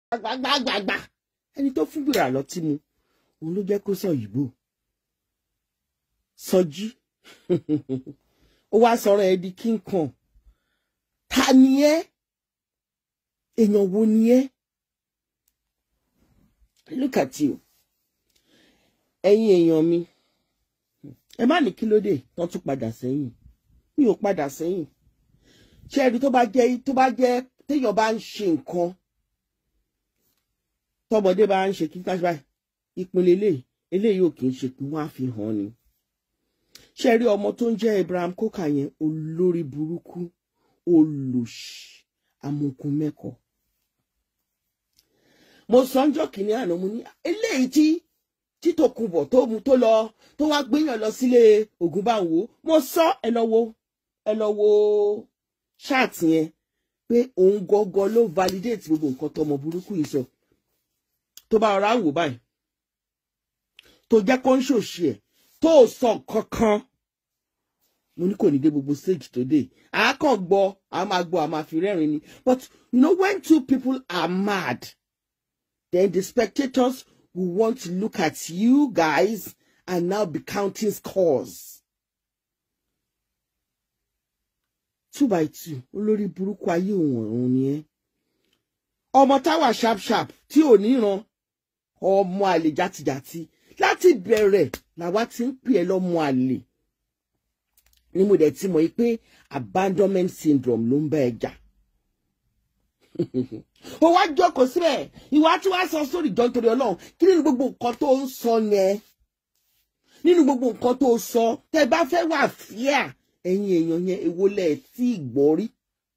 gbàgbàgbàgbà ẹni tó fún bìrà lọtí mu òun ló jẹ́ kó sọ òyìnbó sọjí ó wá sọ̀rọ̀ ẹ di king kong ta ni ẹ́ èèyàn wo ni ẹ́ look at you ẹ̀yin èèyàn mi ẹ má ní kí ló dé tán tún padà sẹ́yìn mi ò padà sẹ́yìn ṣé ẹni tó bá jẹ́ tó bá jẹ́ téèyàn bá ń ṣe nǹkan tọmọdé bá ń ṣe kí ká báyìí ìpínlẹ̀ eléyìí eléyìí ò kì í ṣe pé wọ́n á fi hàn ni ṣe rí ọmọ tó ń jẹ́ Abraham Coker yẹn olórí burúkú olùṣì amukun mẹ́kọ̀ọ́ mo sọ ń jọ kìíní àná mo ní eléyìí tí títòkunbọ̀ tó mu tó lọ tó wá gbéyàn lọ sílé Ògúnbàwò mo sọ ẹ lọ wo ẹ lọ wo ṣáàtì yẹn pé òun gọgọ ló validate gbogbo nǹkan tọmọ burúkú yìí sọ tó bá ọ̀rá wò báyìí tó jẹ́ kó ń ṣòṣì ẹ̀ tó sọ kankan mo ní kò ní dé gbogbo stage tó dé a kàn gbọ́ a máa gbọ́ a máa fi rẹ́rìn ni but you know when two people are mad then the spectators will want to look at you guys and now be counting scores. two by two olórí burúkú ayé òun ọ̀run ni ẹ́ ọmọ táwa sharp sharp tí ò níran ọmọ àlè játijàti láti bẹ̀rẹ̀ làwa ti ń pè ẹ́ lọ́mọ àlè ni mo dẹ̀ ti mọ̀ yí pé abandonment syndrome ló ń bá ẹ jà ó wá jókòó síbẹ̀ ìwà tí wàá sọ sórí ìjọ nítorí ọlọ́run kí nínú gbogbo nǹkan tó ń sọ yẹn nínú gbogbo nǹkan tó sọ tẹ bá fẹ́ wà fíà ẹ̀yin èèyàn yẹn èwo lẹ̀ tí ì gbọ́ rí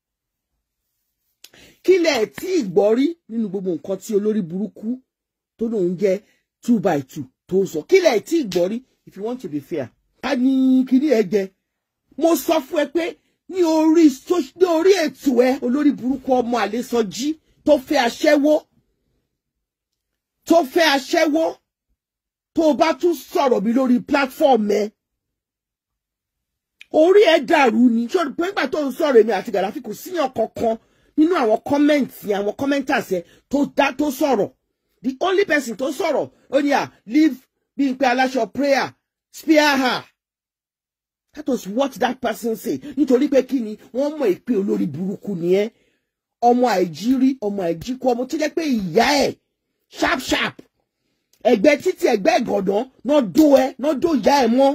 kí lẹ̀ tí ì gbọ́ rí nínú gbogbo nǹkan tí olórí burúkú tó lóun jẹ́ two by two tó sọ kí lẹ̀ tí ì gbọ́ rí if you want to be fair ká ní kíní ẹ jẹ mo sọ fún ẹ pé ní orí ní orí ètò ẹ olórí burúkú ọmọ àlesọjí tó fẹ́ aṣẹ́wó tó fẹ́ aṣẹ́wó tó bá tún sọ̀rọ̀ mi lórí platform ẹ orí ẹ dàrú ni ṣé pé nígbà tó ń sọ̀rọ̀ èmi àti Gàdáfì kò síyàn kankan nínú àwọn kọ́mẹ́ǹtì àwọn kọ́mẹ́ntàs ẹ tó dá tó sọ̀rọ̀ the only person tó sọ̀rọ̀ ó ní à leave Bímpé Aláṣọ prayer spare her that was what that person say nítorí pé kí ni wọ́n mọ̀ ìpè olórí burúkú ni ẹ́ ọmọ àìjírí ọmọ àìjíkú ọmọ tó jẹ́ pé ìyá ẹ̀ sharp sharp ẹ̀gbẹ́ títí ẹ̀gbẹ́ ìgàndán náà dó ẹ náà dó ìyá ẹ̀ mọ́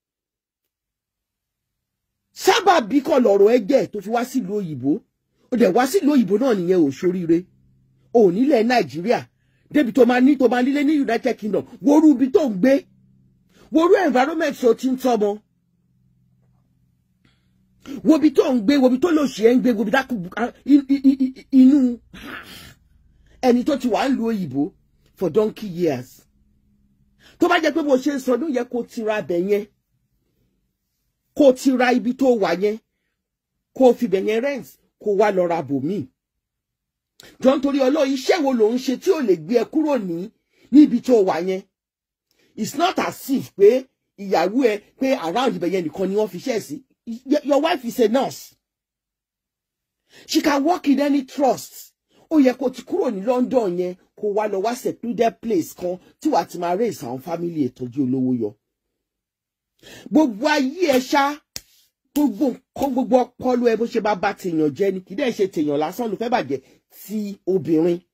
sábà bí kọ́ lọ́rọ̀ ẹgbẹ́ tó fi wá sílùú òyìnbó ó dẹ̀ wá sílùú òyìnbó náà nìyẹn ò ṣoríire ò nílẹ̀ nàìjíríà débi tó máa ní tó máa nílé ní united kingdom worú ibi tó ń gbé worú environment tó ti ń tọ́mọ wobi tó ń gbé wobi tó lòṣì ẹ ń gbé wobi dákú inú ẹni tó ti wà ń lu òyìnbó for donkey years tó bá jẹ́ pé bó ṣe ń sọdún yẹ kó tira abẹ yẹn kó ti ra ibi tó wà yẹn kó fi bẹ̀ yẹn rent kó wá lọ ra bòmíì jọ nítorí ọlọ́ọ̀ iṣẹ́ wo ló ń ṣe tí ò lè gbé ẹ kúrò ní níbi tó wà yẹn it's not as if pé ìyàwó ẹ pé around ibẹ̀ yẹn nìkan ni wọ́n fi ṣẹ́ sí your wife is a nurse she can work in any trust ó yẹ kó ti kúrò ní London yẹn kó wá lọ wá secluded place kan tí wàá ti máa raise àwọn family ìtọ́jú olówó yọ gbogbo ayé ẹ ṣá gbogbo nǹkan gbogbo ọpọlọ ẹ bó ṣe bá bá tèèyàn jẹ ni kì í dẹ̀ ṣe tèèyàn lásán ló fẹ́ bàjẹ́ ti obìnrin